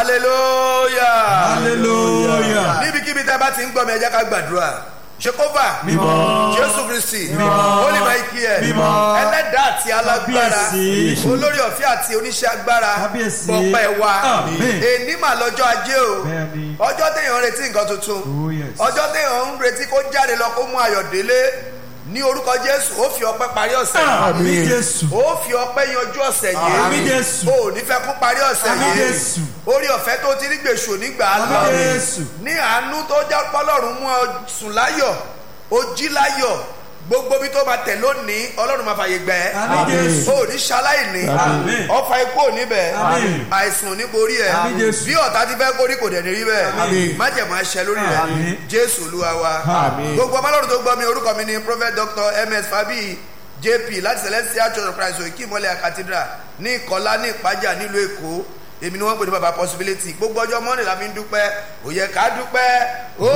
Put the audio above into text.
hallelujah hallelujah níbikíbi tẹ́ bá ti ń gbọ́ mi ẹ jẹ́ ká gbàdúrà ṣekova Mímọ́. jésù kristi Mímọ́. holy michael Mímọ́. ẹlẹ́dàá àti alágbára Kábíyèsí. olórí ọ̀fẹ́ àti oníṣẹ́ agbára Kábíyèsí. gbọ̀pẹ̀ wa Àmín. èní mà lọ́jọ́ ajé o Bẹ́ẹ̀ni. ọjọ́ téèyàn ń retí nǹkan tuntun Oh, yes. ọjọ́ téèyàn ń retí kó jáde lọ kó mú ayọ̀ délé ní orúkọ jésù ó fi ọpẹ́ parí ọ̀sẹ̀ yìí àmín jésù ó fi ọpẹ́ yanjú ọ̀sẹ̀ yìí Àmín Jésù. ó ní fẹ́ kún parí ọ̀sẹ̀ Àmín yìí Jésù. orí ọ̀fẹ́ tó ti rí gbèsò nígbà Àmín lọ Jésù. ní àánú tó já pọ́lọ́run mú ọ sùn láyọ̀ ó jí láyọ̀ gbogbo bí tó máa tẹ̀ lónìí ọlọ́run máa fàyè gbẹ Àmín Jésù. ó ní ṣaláìní Àmín. ọfà ikú ò ní bẹ̀ Àmín. àìsàn ò ní borí ẹ Àmín Jésù. bí ọ̀tá ti fẹ́ kórí kò dẹ̀ ní rí bẹ́ẹ̀ Àmín. májẹ̀mú aṣẹ lórí rẹ̀ Àmín. jésù olúwa wa Àmín. gbogbo ọmọ ọlọ́run tó gbọ́ mi orúkọ mi ni prophet dr ms fabi jp láti celestial church of christ òkè ìmọ̀lẹ̀ cathedral ní ìkọlá ní ìpájà nílùú èkó èmi ni wọ́n pè ní baba possibility gbogbo ọjọ́ mọ́ni la fi ń dúpẹ́ ó yẹ ká dúpẹ́ ó